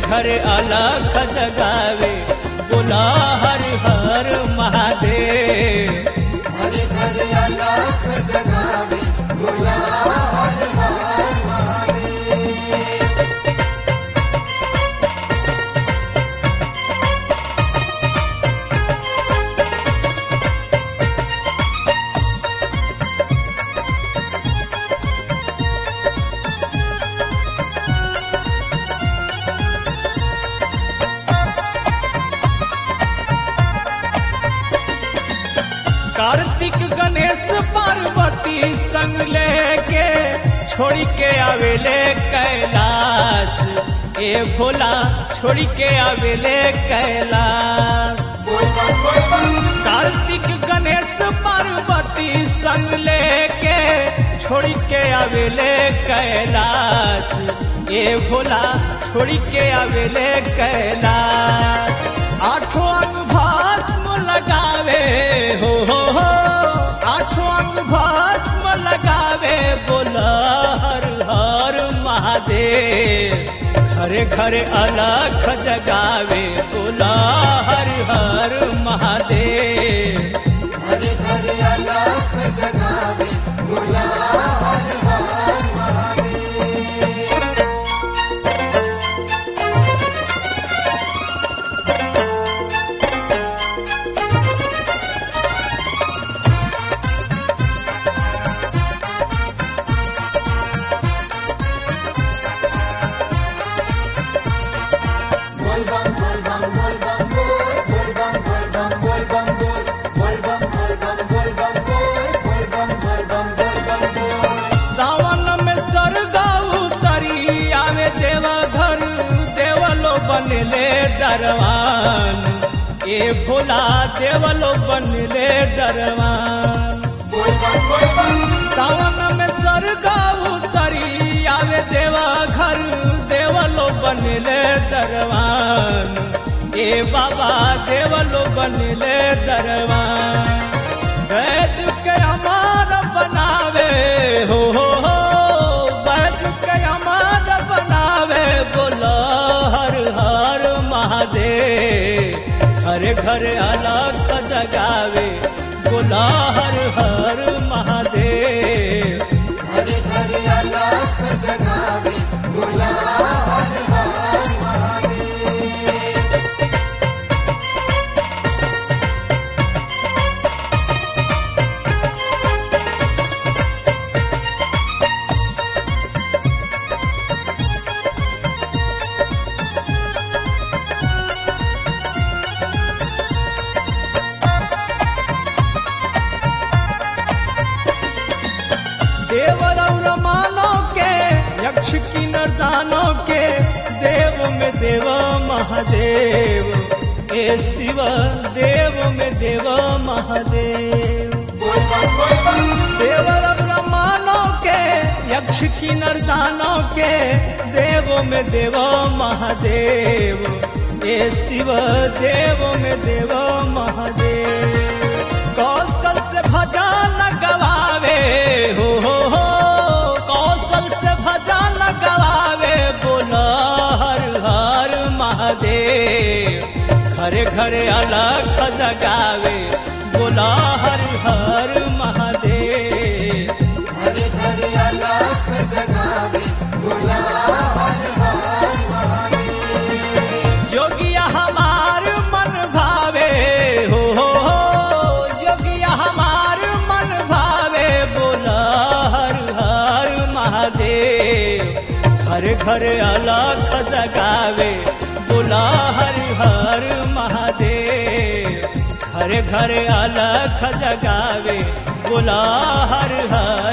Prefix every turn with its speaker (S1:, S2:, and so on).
S1: घरे अलख जगावे बोला हर हर महादेव
S2: हरे हरे अलख जगावे बोला हर हर महादेव
S1: कार्तिक गणेश पार्वती संग लेके छोड़ के आवेले कैलाश ए भोला छोड़ के आवेले कैलाश
S2: बोल बम बोल बम
S1: कार्तिक गणेश पार्वती संग लेके छोड़ के आवेले कैलाश ए भोला छोड़ के आवेले कैलाश आठों अंग भस्म लगावे हो हो हो आठों अंग भस्म लगावे बोला हर हर महादेव घरे घरे अलख जगावे बोला हर हर महादेव
S2: हरे हरे अलख जगावे बोला हर हर महादेव बोल बम बोल बम बोल बम बोल बोल बम बोल बम बोल बम बोल बोल बम बोल बम बोल बम बोल बोल बम बोल बम बोल बम बोल
S1: सावन में सरगा उतरी आवे देवा घर देवलो बनले दरवान ए भोला देवलो बनले दरवान
S2: बोल बम बोल बम
S1: सावन में सरगा उतरी आवे देवा घर देवलो बनले दरवान ए बाबा देवलो बनले दरवान बैठ के हमार बनावे हो हो हो बैठ के हमार बनावे बोला हर हर महादेव हर घर अलग जगावे बोला हर हर महादेव
S2: हरे हरे अलख जगावे बोला हर हर महादेव
S1: देवरौर मानव के यक्ष किन्नर दानव के देव में देव महादेव ए शिव देव में देव महादेव
S2: बोल बम बोल बम
S1: देवरौर मानव के यक्ष किन्नर दानव के देव में देव महादेव ए शिव देव में देव महादेव कौशल से भजन गवावे हो हो हो कौशल से भजन गवावे बोला हर हर महादेव घरे घरे अलग जगावे बोला हर हर महादेव
S2: हरे हरे अलख जगावे बोला हर हर महादेव
S1: जोगिया हमार मन भावे हो हो हो जोगिया हमार मन भावे बोला हर हर महादेव घर घर अलख जगावे बोला हर हर महादेव घर घर अलख जगावे बोला हर हर